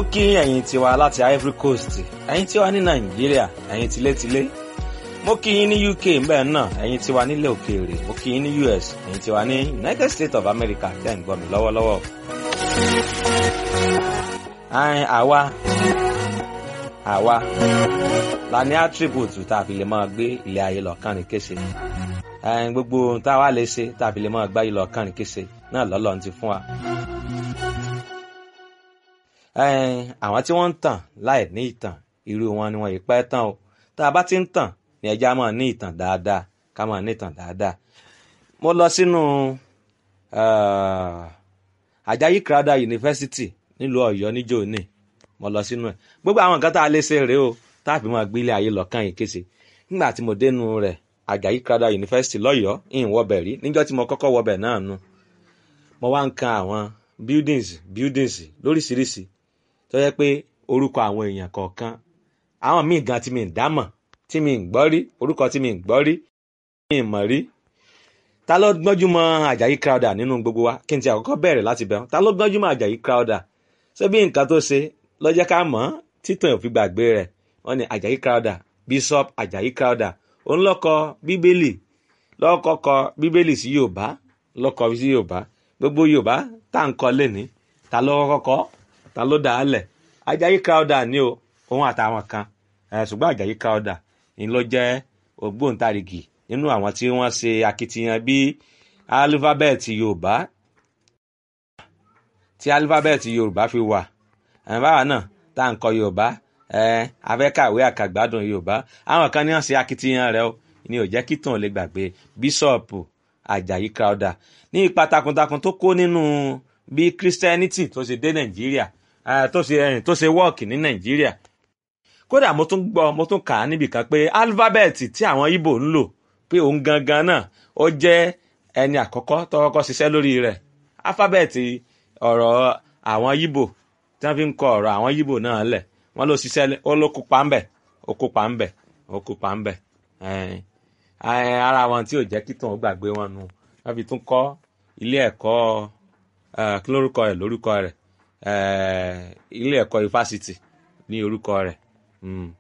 kí ẹ̀yin tiwa láti Ivory Coast ẹ̀yin tiwa ní Nàìjíríà ẹ̀yin tilétilé mo kí yín ní UK mbẹ́ náà ẹ̀yin tiwa nílẹ̀ òkèèrè mo kí yín ní US ẹ̀yin tiwa ní United States of America tẹ́ ń gbọ́ mi lọ́wọ́lọ́wọ́. àwa àwa la ní attribute tá a fi lè máa gbé ilé ayé lọ kánrin kése gbogbo ohun tá a wá lè ṣe tá a fi lè máa gbá yìí lọ kánrin kése náà lọ́lọ́run ti fún wa àwọn tí wọ́n ń tàn láì ní ìtàn irú wọn ni wọ́n yìí pẹ́ tán o tá a bá ti ń tàn ní ẹja máa ní ìtàn dáadáa ká máa ní ìtàn dáadáa. mo lọ sínú Àjàyí Crowther University nílùú Ọ̀yọ́ níjó ní mo lọ sínú ẹ̀ gbogbo àwọn nǹkan tá a lè ṣe rèé o tá a fi máa gbé ilé ayé lọ́kàn yìí kése nígbà tí mo dénú rẹ̀ Àjàyí Crowther University lọ́yọ̀ọ́ ìhìn wọbẹ̀ rí níjọ́ tí mo kọ́kọ́ wọbẹ̀ náà nu mo wá ń kan àwọn buildings buildings lóríṣiríṣi tó yẹ pé orúkọ àwọn èèyàn kọ̀ọ̀kan àwọn míì gan tí mi ń dámọ̀ tí mi ń gbọ́ rí orúkọ tí mi ń gbọ́ rí mi ń mọ̀ rí ta ló gbọ́njú mọ́ Àjàyí Crowther nínú gbogbo wa kí n ti àkọ́kọ́ bẹ̀rẹ̀ láti bẹ̀rù ta ló gbọ́njú mọ́ Àjàyí Crowther ṣé bí nǹkan tó ṣe ló jẹ́ ká mọ̀ títàn òfin gbàgbé rẹ̀ wọ́n ní Àjàyí Crowther Bishop Àjàyí Crowther òun ló kọ bíbélì ló kọ kọ bíbélì sí Yorùbá ló kọ sí Yorùbá gbogbo Yorùbá tá à ń kọ lẹ́ni ta ló kọ́kọ́ ta ló dà á lẹ̀ Àjàyí Crowther ni o òun àtàwọn kan ṣùgbọ́n Àjàyí Crowther ni ló jẹ́ ògbóǹtarìgì nínú àwọn tí wọ́n ṣe akitiyan bí alifábẹ́ẹ̀tì Yorùbá tí alifábẹ́ẹ̀tì Yorùbá fi wà báwa náà tá à ń kọ Yorùbá afẹ́kàwé àkàgbádùn Yorùbá àwọn kan ní wọ́n ṣe akitiyan rẹ̀ o ni ò jẹ́ kí tàn lè gbàgbé bíṣọ̀pù Àjàyí Crowther ní ipa takuntakun tó kó nínú bí Christianity tó ṣe dé Nàìjíríà tó ṣe tó ṣe wọ́ọ̀kì ní Nàìjíríà kódà mo tún gbọ́ mo tún kà á níbì kan pé alifábẹ́ẹ̀tì tí àwọn Ìgbò ń lò pé òun gangan náà ó jẹ́ ẹni àkọ́kọ́ tó kọ́kọ́ ṣiṣẹ́ lórí rẹ̀ alifábẹ́ẹ̀tì ọ̀rọ̀ àwọn Ìgbò tí wọ́n fi ń kọ ọ̀rọ̀ àwọn Ìgbò náà lẹ̀ wọ́n ló ṣiṣẹ́ ó ló kópa ń bẹ̀ ó kópa ń bẹ̀ ó kópa ń bẹ̀ ara wọn tí ò jẹ́ kí tòun gbàgbé wọn nu wọ́n fi tún kọ́ ilé ẹ̀kọ́ kí lórúkọ rẹ̀ lórúkọ rẹ̀ ilé ẹ̀kọ́ ifásitì ní orúkọ rẹ̀